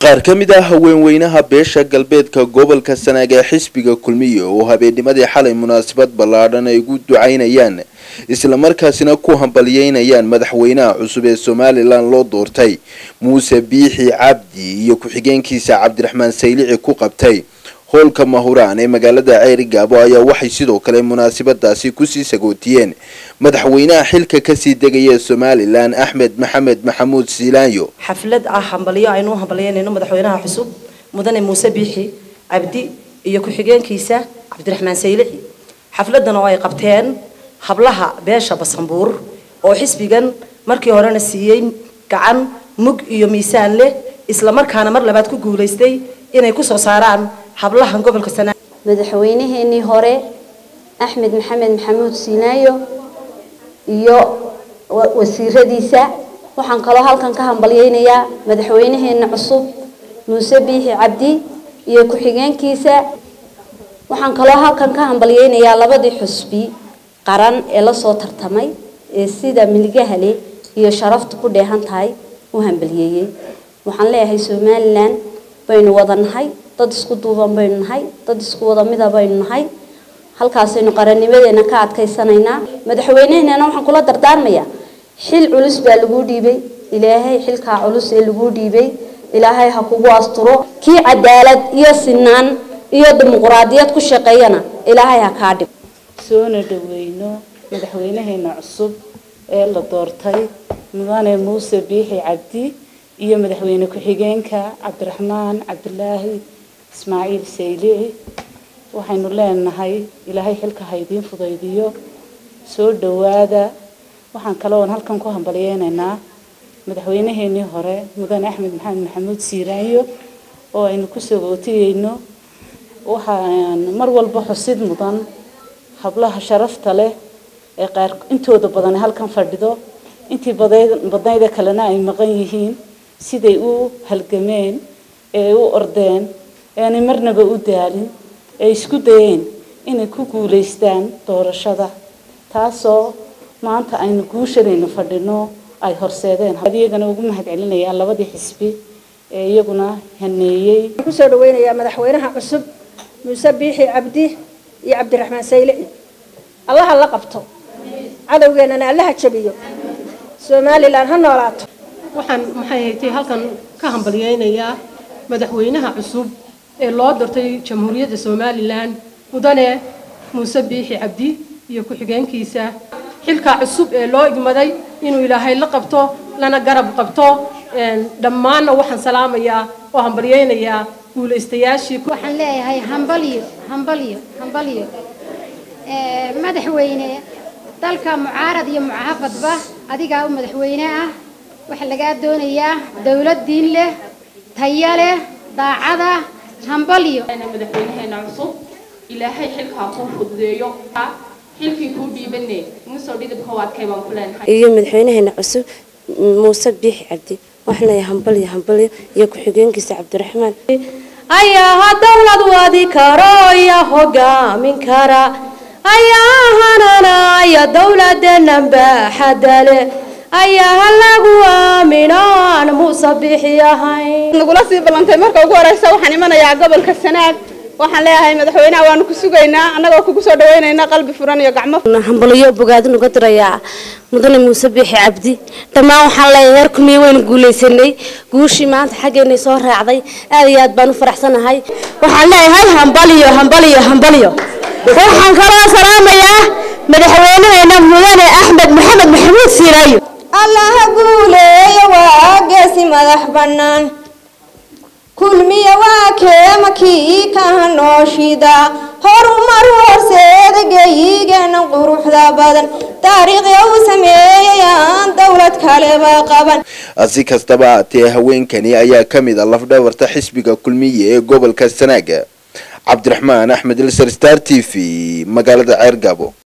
qaar ka mid ah haweenweynaha beesha galbeedka gobolka sanaag ee xisbiga kulmiye oo habeennimadii xalay munaasabad ballaadhan ay ugu ducaynayaan islamarkaasina ku hambalyeynayaan madaxweynaha cusub ee somalilan loo doortay muuse biixi cabdi iyo ku-xigeenkiisa cabdiraxmaan saylici ku qabtay hoolka mahuraan ee magaalada ceeri gaabo ayaa waxay sidoo kale munaasabadaasi kusii sagootiyeen madaxweynaha xilka kasii degaya somalilan axmed maxamed maxamuud siilaanyo xaflad ah hambalyo aynu u hambalyeynayno madaxweynaha cusub mudane muuse biixi cabdi iyo ku-xigeenkiisa cabdiraxmaan saylici xafladan oo ay qabteen hablaha beesha basanbuur oo xisbigan markii horena siiyey gacan mug iyo miisaan leh islamarkaana mar labaad ku guulaystay inay kusoo saaraan hablahan gobolka sanaa madaxweynaheenii hore axmed maxamed maxamuud siinaayo iyo wasiiradiisa waxaan kaloo halkan ka hambalyeynayaa madaxweynaheena cusub muuse biixi cabdi iyo ku-xigeenkiisa waxaan kaloo halkan ka hambalyeynayaa labadii xusbi qaran ee lasoo tartamay ee sida miligahale iyo sharaftu ku dheehan tahay u hambalyeeyey waxaan leeyahay somalilan baynu wada nahay dad isku duuban baynu nahay dad isku wada mida baynu nahay halkaasaynu qarannimadeena ka adkaysanaynaa madaxweyneheenana waxaan kula dardaarmayaa xil culus baa laguu dhiibay ilaahay xilkaa culus ee laguu dhiibay ilaahay ha kugu asturo kii cadaalad iyo sinaan iyo dimuquraadiyad ku shaqeeyana ilaahay ha kaa dhib soona dhaweyno madaxweynaheena cusub ee la doortay mudane muuse biixi cabdi iyo madaxweyne ku-xigeenka cabdiraxmaan cabdilaahi ismaaciil saylici waxaynu leenahay ilaahay xilka ha idiin fudaydiyo soo dhawaada waxaan kale oon halkan ku hambalyeynaynaa madaxweynaheenii hore mudane axmed maxamed maxamuud siiraanyo oo aynu kusoo gootiyeyno waxaan mar walba xusid mudan hablaha sharafta leh ee qaar intooda badan halkan fadhido intii badnayda kalena ay maqan yihiin siday u halgameen ee u ordeen aanay marnaba u daalin ee isku dayeen inay ku guulaystaan doorashada taasoo maanta aynu guushanaynu fadhino ay horseedeen iyagana ugu mahad celinayaan labadii xisbi ee iyaguna haneeyey kusoo dhaweynayaa madaxweynaha cusub muuse biixi cabdi iyo cabdiraxmaan saylici allaha la qabto cadowgeenana allaha jabiyo somalilan ha noolaato waxaan maxay haytay halkan ka hambalyeynayaa madaxweynaha cusub ee loo doortay jamhuuriyadda somalilan mudane muuse biixi cabdi iyo ku-xigeenkiisa xilka cusub ee loo igmaday inuu ilaahay la qabto lana garab qabto dhammaanna waxaan salaamayaa oo hambalyeynayaa guulaystayaashii waxaan leeyahay hambalyo hambalyo hambalyo madaxweyne dalka mucaarad iyo mucaafadba adigaa u madaxweyne ah waxaa lagaa doonayaa dowlad diin leh taya leh daacada hambalyo madaxweynaheena cusub ilaahay xilkaa kuu fududeeyo xilkii kuu dhiibane musoo dhidibka u adkay baan ku leenahay iyo madaxweynaheena cusub muuse biixi cabdi waxaan leeyahay hambalyo hambalyo iyo ku-xigeenkiisa cabdiraxmaan ayaa dowlad wadi karo iyo hogaamin kara ayaa hananaya dowladenan baaxadale ayaa lagu aamino aan muuse bixi ahayn nagula sii ballantay marka ugu horeysa waxaan imanayaa gobolka sanaag waxaan leeyahay madaxweynaha waanu ku sugaynaa annagoo kugu soo dhaweynayna qalbi furan iyo gacmo hambalyo bogaadin uga dirayaa mudane muuse biixi cabdi dhammaan waxaan leeyahay heer kumiye waynu guulaysanay guushii maanta xaggeenay soo raacday aad iyo aad baan u faraxsanahay waxaan leeyahay hambalyo hambalyo hambalyo waxaan kaloo salaamayaa madaxweynaheena mudane axmed maxamed maxamuud siiraayo allaha guuleeya waa geesi madax bannaan kulmiya waa keema kii kaha nooshida horumar horseeda geeyigeena quruxda badan taariikhya uu sameeyayaan dowlad kaleba qaban si kastaba haatee haweenkani ayaa ka mid a lafdhabarta xisbiga kulmiye ee gobolka sanaaga cabdiraxmaan axmed ilsar star t v magaalada ceer gaabo